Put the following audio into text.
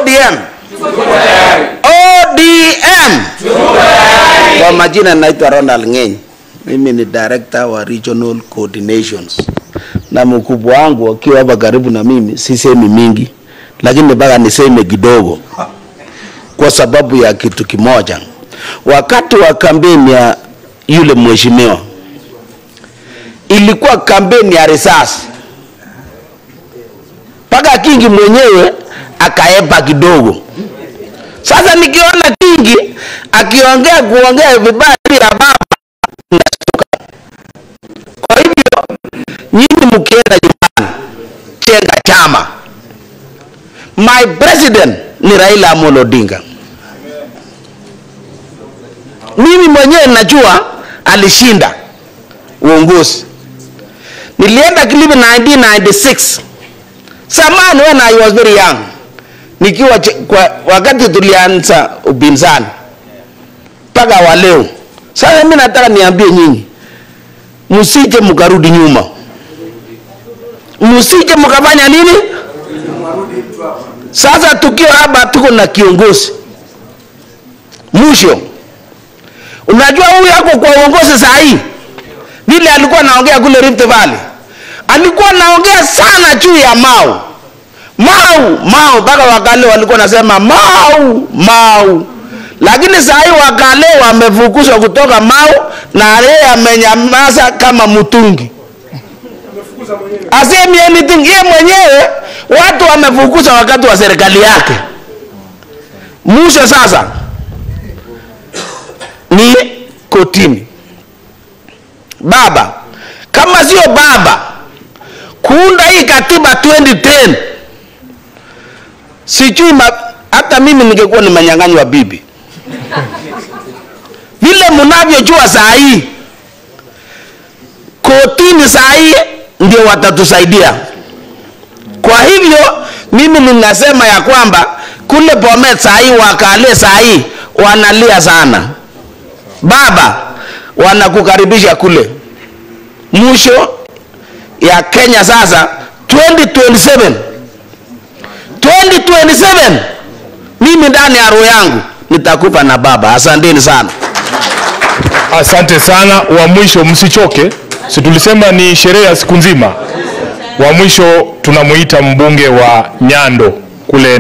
ODM? ODM. Kwa majina naitwa Ronald Ngeny. Mimi ni director wa regional coordinations, na mkubwa wangu akiwa hapa karibu na mimi, sisemi mingi, lakini mpaka niseme kidogo kwa sababu ya kitu kimoja. Wakati wa kampeni ya yule mheshimiwa, ilikuwa kampeni ya risasi, mpaka Kingi mwenyewe akaepa kidogo. Sasa nikiona Kingi akiongea kuongea vibaya bila baba nashtuka. Kwa hivyo nyinyi mkienda nyumbani, chenga chama. My president ni Raila Amolo Odinga. Mimi mwenyewe najua alishinda uongozi. Nilienda Kilifi 1996 zamani, when I was very young, nikiwa ch- kwa, wakati tulianza upinzani mpaka wa leo. Sasa mimi nataka niambie nyinyi, msije mkarudi nyuma, msije mkafanya nini. Sasa tukiwa hapa tuko na kiongozi mwisho, unajua huyu yako kwa uongozi saa hii, vile alikuwa anaongea kule Rift Valley, alikuwa anaongea sana juu ya Mau Mau Mau, mpaka wakale walikuwa nasema Mau Mau, lakini saa hii wakale wamefukuzwa kutoka Mau na yeye amenyamaza kama mtungi asemi anything. Yeye mwenyewe watu wamefukuza wakati wa serikali yake. Mwisho sasa ni kotini. Baba kama sio baba kuunda hii katiba 2010 sijui ma, hata mimi ningekuwa nimenyang'anywa bibi vile mnavyojua saa hii kotini saa hii ndio watatusaidia. Kwa hivyo mimi ninasema ya kwamba kule Bomet saa hii wakale saa hii wanalia sana, baba wanakukaribisha kule. Mwisho ya Kenya sasa 2027 2027 mimi ndani ya roho yangu nitakupa na baba. Asanteni sana. Asante sana. Wa mwisho msichoke, si tulisema ni sherehe ya siku nzima. Wa mwisho tunamuita mbunge wa Nyando kule